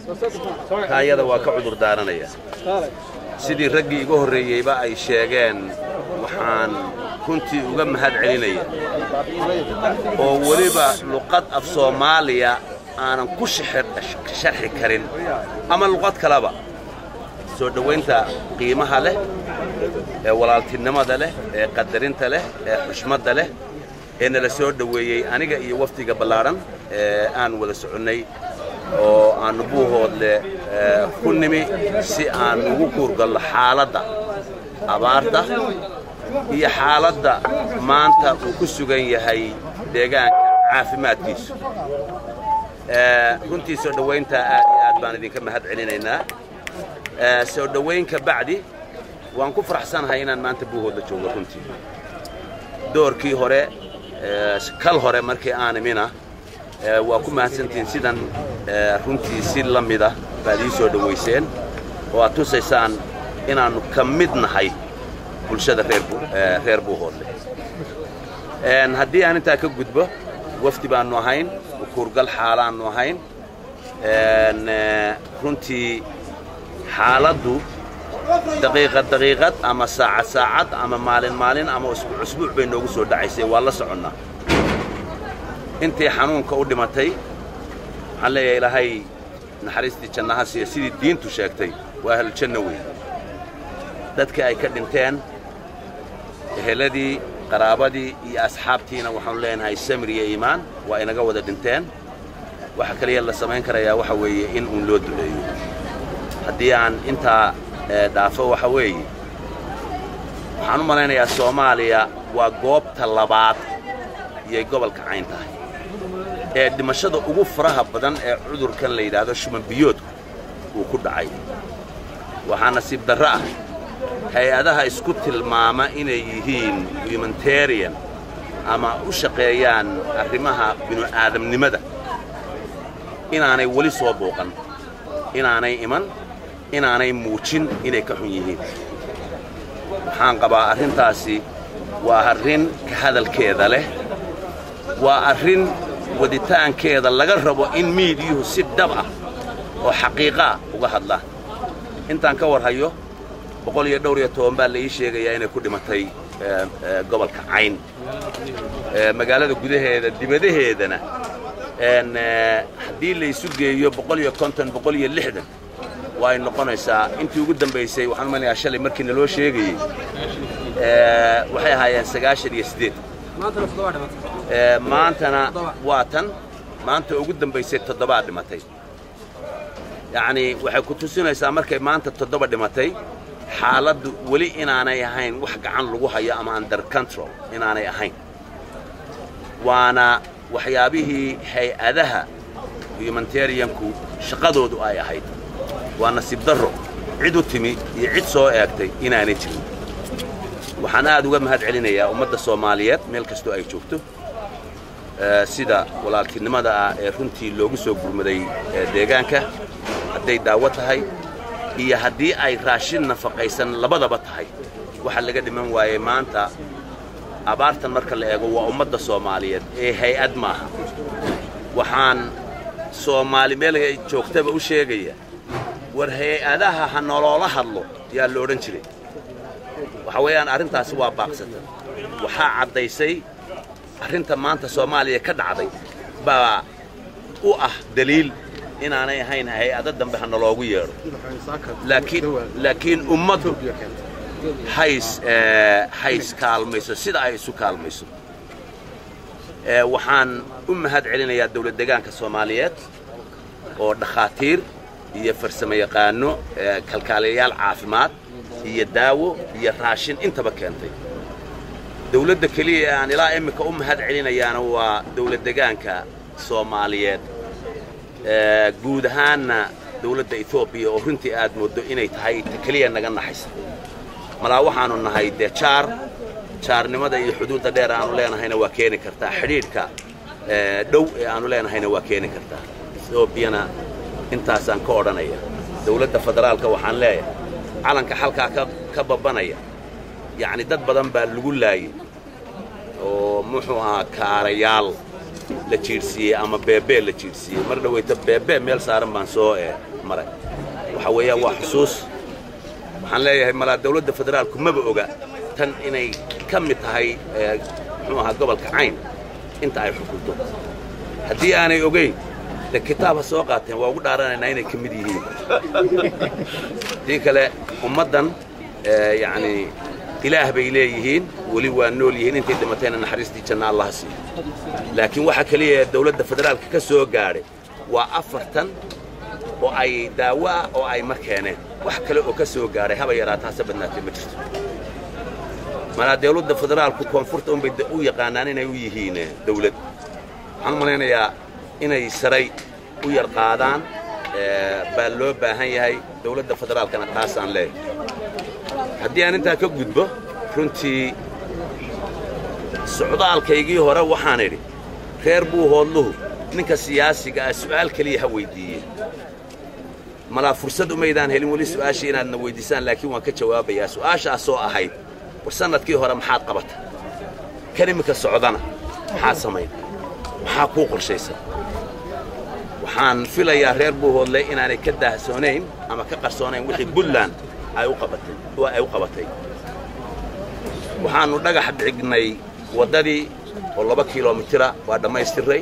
taayada waa ka cudur daaranaya sidii raggii iga horreeyeyba ay sheegeen waxaan runtii uga mahad celinaya oo weliba luqad af soomaaliya aanan ku sharxi karin ama luqad kaleba soo dhowaynta qiimaha leh ee walaaltinimada leh ee qadarinta leh ee xushmadda leh ee nala soo dhoweeyey aniga iyo wafdiga ballaadhan ee aan wada soconnay oo aannu buuhoodle ku nimi si aan ugu kuurgallo xaaladda abaarta iyo xaaladda maanta uu ku sugan yahay deegaanka caafimaadkiisu runtii soo dhowaynta aad iyo aad baan idinka mahad celinaynaa soo dhowayn ka bacdi waan ku faraxsanahay inaan maanta buuhoodla joogo runtii doorkii hore kal hore markii aan imina waa ku mahadsantihiin sidan runtii si la mida baad ii soo dhowayseen oo aad tusaysaan inaannu ka mid nahay bulshada reer buuhoodle haddii aan intaa ka gudbo wafdi baannu ahayn kuurgal xaalaannu ahayn runtii xaaladdu daqiiqad daqiiqad ama saacad saacad ama maalin maalin ama usbuuc usbuuc bay noogu soo dhacaysay waa la soconnaa intii xanuunka u dhimatay waxaan leeyahay ilaahay naxariistii jannaha siiya sidii diintu sheegtay waa ahluljanno weyn dadkii ay ka dhinteen eheladii qaraabadii iyo asxaabtiina waxaanu leenahay samir iyo iimaan waa inaga wada dhinteen waxa kaliya la samayn karayaa waxa weeye in uun loo duceeyo haddii aan intaa dhaafo waxa weeye waxaan u malaynayaa soomaaliya waa goobta labaad iyay gobolka cayn tahay ee dhimashada ugu faraha badan ee cudurkan la yidhaahdo shumanbiyoodku uu ku dhacay waxaa nasiib darro ah hay-adaha isku tilmaama inay yihiin humanitarian ama u shaqeeyaan arrimaha binu-aadamnimada inaanay weli soo booqan inaanay iman inaanay muujin inay ka xun yihiin waxaan qabaa arrintaasi waa arrin ka hadalkeeda leh waa arrin waditaankeeda laga rabo in miidiyuhu si dhab ah oo xaqiiqaa uga hadlaan intaan ka war hayo boqol iyo dhowr iyo toban baa la ii sheegayaa inay ku dhimatay gobolka cayn magaalada gudaheeda dibadaheedana haddii laysu geeyo boqol iyo konton boqol iyo lixdan waa ay noqonaysaa intii ugu dambaysay waxaan umanayaa shalay markii naloo sheegayey waxay ahaayeen sagaashan iyo siddeed maantana waa tan maanta ugu dambaysay toddobaa dhimatay yacnii waxay ku tusinaysaa markay maanta toddoba dhimatay xaaladdu weli inaanay ahayn wax gacan lagu hayo ama under control inaanay ahayn waana waxyaabihii hay-adaha humanitarianku shaqadoodu ay ahayd waa nasiib darro cid u timi iyo cid soo eegtay inaanay jirin waxaan aad uga mahad celinayaa ummadda soomaaliyeed meel kastoo ay joogto sida walaaltinimada ah ee runtii loogu soo gurmaday deegaanka hadday daawo tahay iyo haddii ay raashin nafaqaysan labadaba tahay waxa laga dhiman waayey maanta abaartan marka la eego waa ummadda soomaaliyeed ee hay-ad maaha waxaan soomaali meel joogtaba u sheegaya war hay-adaha ha noloola hadlo yaa la odhan jiray waxa weeyaan arrintaasi waa baaqsata waxaa caddaysay arrinta maanta soomaaliya ka dhacday baa u ah daliil inaanay ahayn hay-ado dambe ha naloogu yeedho laakiin laakiin ummaddu hays hays kaalmayso sida ay isu kaalmayso waxaan u mahad celinayaa dawlad degaanka soomaaliyeed oo dhakhaatiir iyo farsamo yaqaano kalkaaliyayaal caafimaad iyo daawo iyo raashin intaba keentay dawladda keliya ee aan ilaa iminka u mahad celinayaana waa dawlad degaanka soomaaliyeed guud ahaanna dawladda etoobiya oo runtii aad mooddo inay tahay ta keliya naga naxaysa malaa waxaannu nahay dee jaar jaarnimada iyo xuduudda dheer aanu leenahayna waa keeni kartaa xidhiidhka dhow ee aanu leenahayna waa keeni kartaa etoobiyana intaasaan ka odhanaya dawladda federaalka waxaan leeyahay calanka xalkaa ka babbanaya yacni dad badan baa lagu laayay oo muxuu ahaa kaarayaal la jiidhsiiyey ama beebee la jiidhsiiyey mar dhawayta beebee meel saaran baan soo maray waxa weeyaan waa xusuus waxaan leeyahay malaa dawladda federaalku maba oga tan inay ka mid tahay muxuu ahaa gobolka cayn inta ay xukunto haddii aanay ogayn de kitaab ha soo qaateen waa ugu dhaaranaynaa inay ka mid yihiin haddii kale ummaddan yacni ilaah bay leeyihiin weli waa nool yihiin intay dhimatayna naxariistii janna allaha siiyo laakiin waxa keliya ee dawladda federaalka ka soo gaadhay waa afartan oo ay daawo ah oo ay mar keeneen wax kale oo ka soo gaadhay haba yaraataa hase badnaatee ma jirto malaa dawladda federaalku koonfurta unbay u yaqaanaan inay u yihiin dawlad waxaan u malaynayaa inay saray u yar qaadaan baa loo baahan yahay dawladda federaalkana taasaan leeyahay haddii aan intaa ka gudbo runtii socdaalkaygii hore waxaan idhi reer buu hoodluhu ninka siyaasiga ah su'aal keliya ha weyddiiye malaa fursad umaydaan helin weli su'aashii inaadna weyddiisaan laakiin waan ka jawaabayaa su'aashaasoo ahayd war sannadkii hore maxaad qabata kan iminka socdana maxaad samayn maxaa kuu qorshaysan waxaan filayaa reer buuhoodle inaanay ka daahsoonayn ama ka qarsoonayn wixii buntland ay u qabatay oo ay u qabatay waxaannu dhagax dhignay waddadii oo laba kilomitira waa dhammaystirray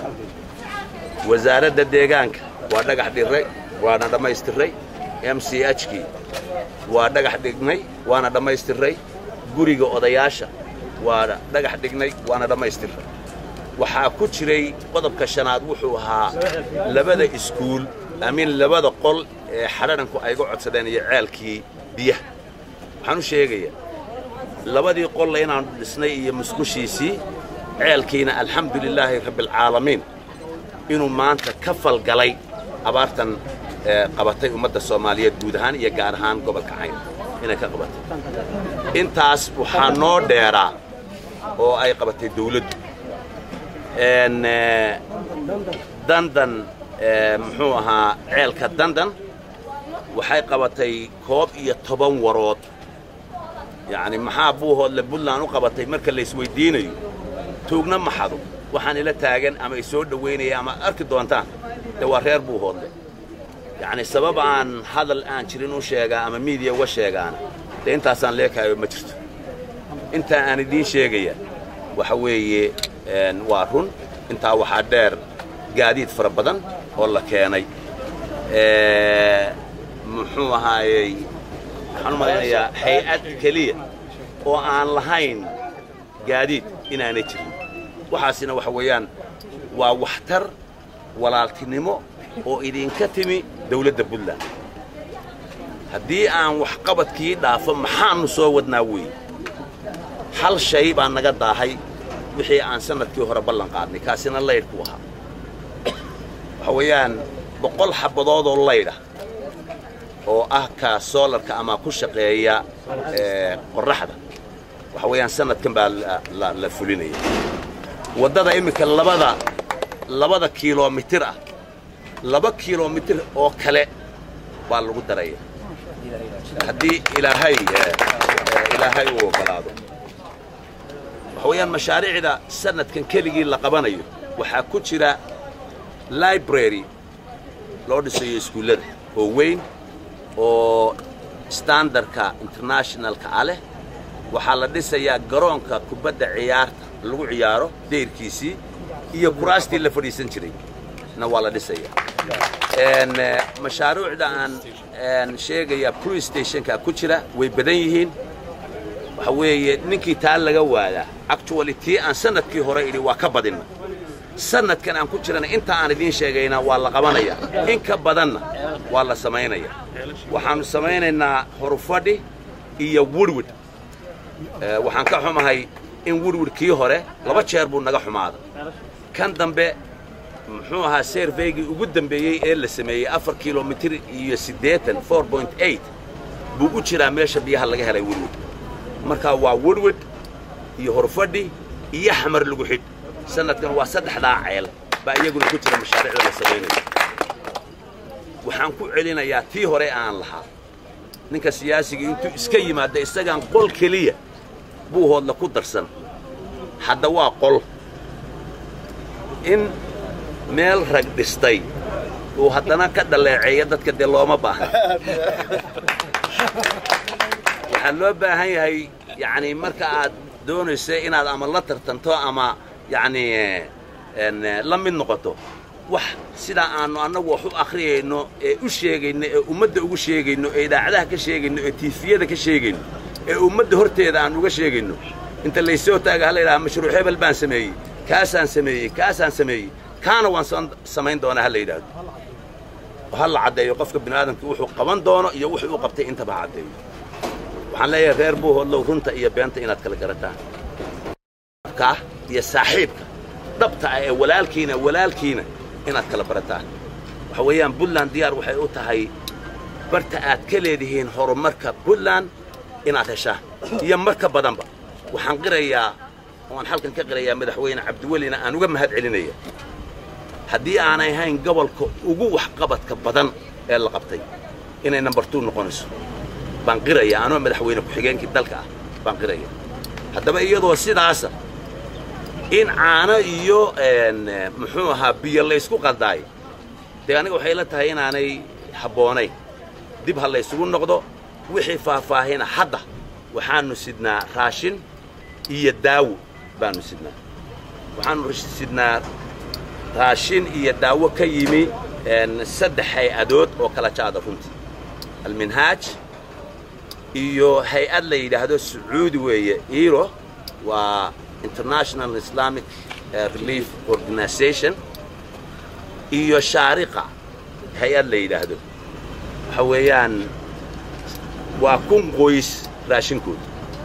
wasaaradda deegaanka waa dhagax dhirray waana dhammaystirray m c hkii waa dhagax dhignay waana dhammaystirray guriga odayaasha waa dhagax dhignay waana dhammaystirray waxaa ku jiray qodobka shanaad wuxuu ahaa labada iskuul amiin labada qol ee xadharanku ayga codsadeen iyo ceelkii biyaha waxaan u sheegayaa labadii qolle inaannu dhisnay iyo musqushiisii ceelkiina alxamdu lilaahi rabbialcaalamiin inuu maanta ka falgalay abaartan qabatay ummadda soomaaliyeed guud ahaan iyo gaar ahaan gobolka cayn inay ka qabatay intaas waxaa noo dheeraa oo ay qabatay dawladdu dandan muxuu ahaa ceelka dandan waxay qabatay koob iyo toban warood yacni maxaa buuhoodle buntland u qabatay marka laysweyddiinayo tuugna maxado waxaan ila taagan ama ay soo dhowaynaya ama arki doontaan dee waa reer buuhoodle yacni sabab aan hadal aan jirin u sheegaa ama miidiya uga sheegaana dee intaasaan leekaayo ma jirto intaa aan idiin sheegaya waxa weeye waa run intaa waxaa dheer gaadiid fara badan oo la keenay muxuu ahaayey waxaan u malaynayaa hay-ad keliya oo aan lahayn gaadiid inaanay jirin waxaasina waxa weeyaan waa waxtar walaaltinimo oo idinka timi dawladda puntland haddii aan waxqabadkii dhaafo maxaannu soo wadnaa weeye hal shay baa naga daahay wixii aan sannadkii hore ballan qaadnay kaasina laydhku ahaa waxa weeyaan boqol xabbadoodoo laydha oo ah ka soolarka ama ku shaqeeya qorraxda waxa weeyaan sannadkan baa la fulinaya waddada iminka labada labada kilomitir ah laba kilomitir oo kale baa lagu daraya haddii ilaahay ilaahay uu oggolaado waxa weeyaan mashaariicda sannadkan keligii la qabanayo waxaa ku jira library loo dhisayo iskuullada oo weyn oo standardka internationalka ah leh waxaa la dhisayaa garoonka kubadda ciyaarta lagu ciyaaro dayrkiisii iyo kuraastii la fadhiisan jiray na waa la dhisayaa mashaariicda aan sheegaya police stationka ku jira way badan yihiin waxa weeye ninkii taa laga waadaa actually tii aan sannadkii hore idhi waa ka badinna sannadkan aan ku jirana inta aan idiin sheegayna waa la qabanayaa in ka badanna waa la samaynayaa waxaannu samaynaynaa horufadhi iyo wurwid waxaan ka xumahay in wurwid kii hore laba jeer buu naga xumaaday kan dambe muxuu ahaa seerveygii ugu dambeeyey ee la sameeyey afar kilomitir iyo siddeetan four point eight buu u jiraa meesha biyaha laga helay wurwid markaa waa wurwid iyo horfadhi iyo xamar lagu xidh sannadkan waa saddexdaa ceel baa iyaguna ku jira mashaariicda la samaynayo waxaan ku celinayaa tii hore aan lahaa ninka siyaasigii intuu iska yimaadda isagaan qol keliya buu hoodla ku darsan hadda waa qol in meel rag dhistay uu haddana ka dhaleeceeyo dadka dee looma baahna waxaa loo baahan yahay yacni marka aad doonayso inaad ama la tartanto ama yacni la mid noqoto wax sidaa aanu annagu wax u akhriyayno ee u sheegayno ee ummadda ugu sheegayno ee idaacadaha ka sheegayno ee tiifiyada ka sheegayno ee ummadda horteeda aan uga sheegayno inta laysoo taaga hala yidhaha mashruuc hebel baan sameeyey kaasaan sameeyey kaasaan sameeyey kaana waan samayn doonaa ha la yidhaahdo ha la caddeeyo qofka bini aadamka wuxuu qaban doono iyo wuxuu u qabtay intaba ha caddeeyo waxaan leeyahay reer buuhoodlow runta iyo beenta inaad kala garataan ka iyo saaxiibka dhabta ah ee walaalkiina walaalkiina inaad kala barataan waxa weeyaan puntland diyaar waxay u tahay barta aad ka leedihiin horumarka puntland inaad heshaan iyo marka badanba waxaan qirayaa oaan halkan ka qirayaa madaxweyne cabdiwelina aan uga mahad celinaya haddii aanay ahayn gobolka ugu waxqabadka badan ee la qabtay inay number two noqonayso baan qiraya anoo madaxweyne ku-xigeenkii dalka ah baan qiraya haddaba iyadoo sidaasa in caano iyo muxuu ahaa biyo laysku qaldaayo dee aniga waxay la tahay inaanay habboonayn dib ha laysugu noqdo wixii faahfaahina hadda waxaannu sidnaa raashin iyo daawo baannu sidnaa waxaannu sidnaa raashin iyo daawo ka yimi saddex hay-adood oo kala jaada runtii alminhaaj iyo hay-ad la yidhaahdo sacuudi weeye iro waa international islamic relief organization iyo shaariqa hay-ad la yidhaahdo waxa weeyaan waa kun qoys raashinkooda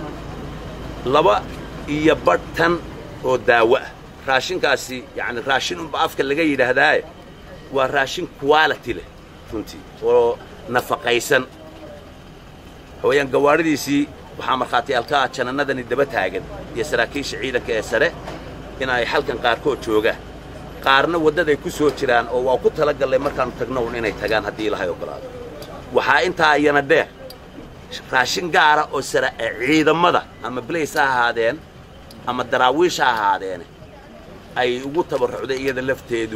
laba iyo badh tan oo daawo ah raashinkaasi yacni raashin unba afka laga yidhaahdaaye waa raashin quality leh runtii oo nafaqaysan waxa weeyaan gawaadhidiisii waxaa markhaatiyaalkaa janannadani daba taagan iyo saraakiisha ciidanka ee sare in ay halkan qaarkood joogaan qaarna waddaday ku soo jiraan oo waa ku tala gallay markaannu tagno un inay tagaan haddii ilahay ogolaado waxaa intaa iyana dheer raashin gaara oo sara ciidamada ama blays ha ahaadeen ama daraawiish ha ahaadeene ay ugu tabarrucday iyada lafteedu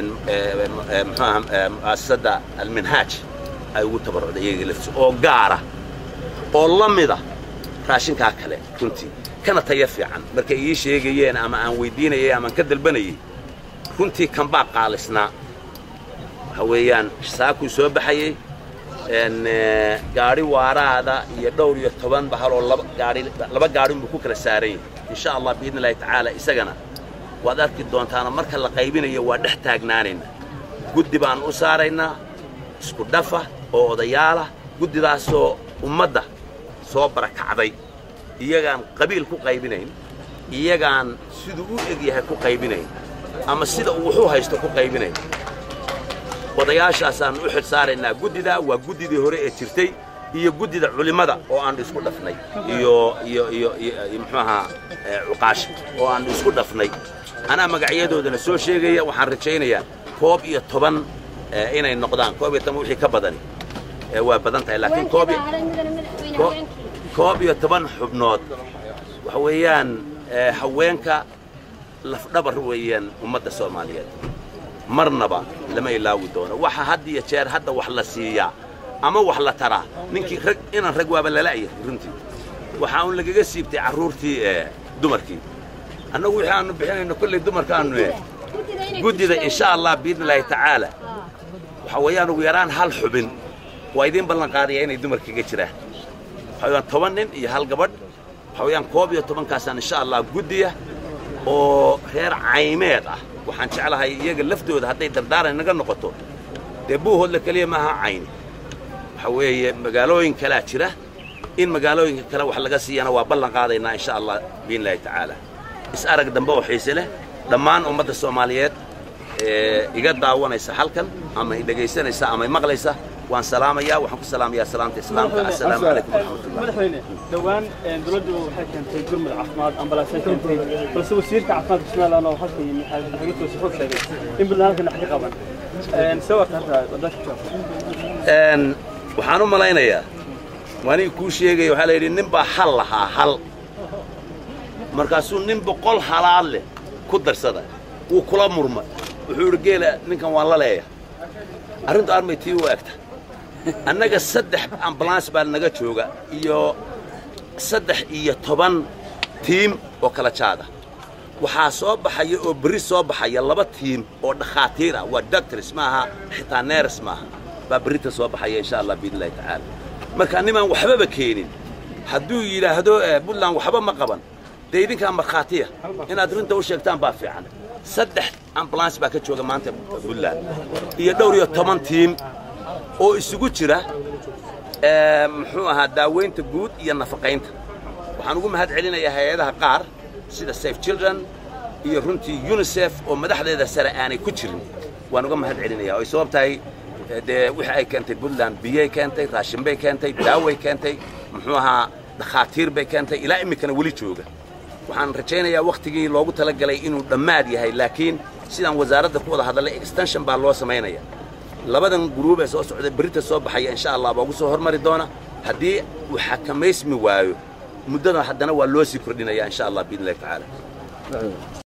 muxuaha mu'asasadda alminhaaj ay ugu tabarrucday iyaga lafteedu oo gaara oo la mida raashinkaa kale runtii kana taya fiican markay ii sheegayeen ama aan weyddiinayay amaan ka dalbanayey runtii kanbaa qaalisnaa waxa weeyaan saakuu soo baxayey gaadhi waaraada iyo dhowr iyo toban bahaloo laba gaadhi laba gaadhinbuu ku kala saaran yahay insha allah biidni illahi tacaala isagana waad arki doontaana marka la qaybinayo waa dhex taagnaanaynaa guddi baan u saaraynaa isku dhafa oo odayaalah guddidaasoo ummadda soo barakacday iyagaan qabiil ku qaybinayn iyagaan siduu u eg yahay ku qaybinayn ama sida uu wuxuu haysto ku qaybinayn odayaashaasaan u xil saaraynaa guddidaa waa guddidii hore ee jirtay iyo guddida culimmada oo aanu isku dhafnay iyo iyo iyo iyo muxuu ahaa cuqaashi oo aanu isku dhafnay anaa magacyadoodana soo sheegaya waxaan rajaynayaa koob iyo toban inay noqdaan koob iyo toban wixii ka badani waa badan tahay laakiin koob koob iyo toban xubnood waxa weeyaan haweenka lafdhabar weeyaan ummadda soomaaliyeed marnaba lama ilaawi doono waxa had iyo jeer hadda wax la siiyaa ama wax la taraa ninkii rag inaan rag waaba lala'yahay runtii waxaa un lagaga siibtay carruurtii dumarkii annagu wixii aanu bixinayno kolley dumarkaanu guddida insha allah biidni illaahi tacaala waxa weeyaan ugu yaraan hal xubin waa idiin ballan qaadaya inay dumarkaga jiraan waxa weeyaan toban nin iyo hal gabadh waxa weeyaan koob iyo tobankaasaan insha allah guddiya oo reer caymeed ah waxaan jeclahay iyaga laftooda hadday dardaaran naga noqoto dee buuhoodla keliya maaha cayni waxa weeye magaalooyin kalaa jira in magaalooyinka kale wax laga siiyana waa ballan qaadaynaa insha allah biidni illaahi tacaala is arag dambe oo xiise leh dhammaan ummadda soomaaliyeed ee iga daawanaysa halkan ama i dhegaysanaysa ama i maqlaysa waan salaamayaa waxaan ku salaamayaa salaamta islaamka assalaamu calaykum waraxmatullah madaxweyne dhowaan dowladdu waxay keentay gurmud caafimaad ambalaasay keentay balse wasiirka caafimaadka somaliland oo halka yimi xagiisu wuxuu sheegay in buntland halkan wax ka qaban see warta hadda wadanka jawaab waxaan u malaynayaa waaniga kuu sheegaya waxaa la yidhi nin baa hal lahaa hal markaasuu nin boqol halaad leh ku darsada wuu kula murmay wuxuu idhi geela ninkan waan la leeya arrintu armay tii u egta annaga saddex ambulance baa naga jooga iyo saddex iyo toban tiim oo kala jaada waxaa soo baxaya oo berri soo baxaya laba tiim oo dhakhaatiir ah waa doctors maaha xitaa neers maaha baa berrita soo baxaya insha allah biidn illahi tacaala marka nimaan waxbaba keenin hadduu yidhaahdo puntland waxba ma qaban dee idinkaa markhaatiya inaad runta u sheegtaan baa fiican saddex ambulance baa ka jooga maanta puntland iyo dhowr iyo toban tiim oo isugu jira muxuu ahaa daaweynta guud iyo nafaqaynta waxaan ugu mahad celinayaa hay-adaha qaar sida safe children iyo runtii unisef oo madaxdeeda sare aanay ku jirin waan uga mahad celinaya oo ay sabab tahay dee wixii ay keentay puntland biyay keentay raashin bay keentay daaway keentay muxuu ahaa dhakhaatiir bay keentay ilaa iminkana weli jooga waxaan rajaynayaa wakhtigii loogu talagalay inuu dhammaad yahay laakiin sidaan wasaaradda ku wada hadallay extension baa loo samaynaya labadan guruub ee soo socda berrita soo baxaya insha allah baa ugu soo hormari doona haddii uu xakamaysmi waayo muddada haddana waa loo sii kordhinaya insha allah biidn illahi tacaala